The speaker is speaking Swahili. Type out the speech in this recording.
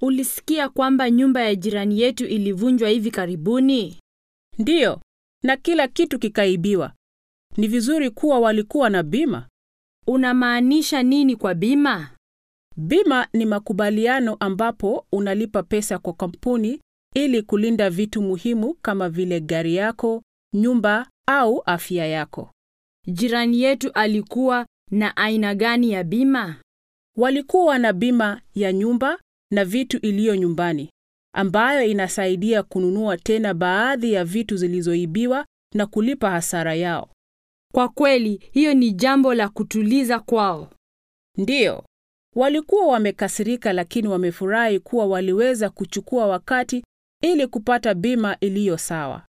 Ulisikia kwamba nyumba ya jirani yetu ilivunjwa hivi karibuni? Ndiyo, na kila kitu kikaibiwa. Ni vizuri kuwa walikuwa na bima. Unamaanisha nini kwa bima? Bima ni makubaliano ambapo unalipa pesa kwa kampuni ili kulinda vitu muhimu kama vile gari yako, nyumba au afya yako. Jirani yetu alikuwa na aina gani ya bima? Walikuwa na bima ya nyumba na vitu iliyo nyumbani, ambayo inasaidia kununua tena baadhi ya vitu zilizoibiwa na kulipa hasara yao. Kwa kweli, hiyo ni jambo la kutuliza kwao. Ndiyo, walikuwa wamekasirika, lakini wamefurahi kuwa waliweza kuchukua wakati ili kupata bima iliyo sawa.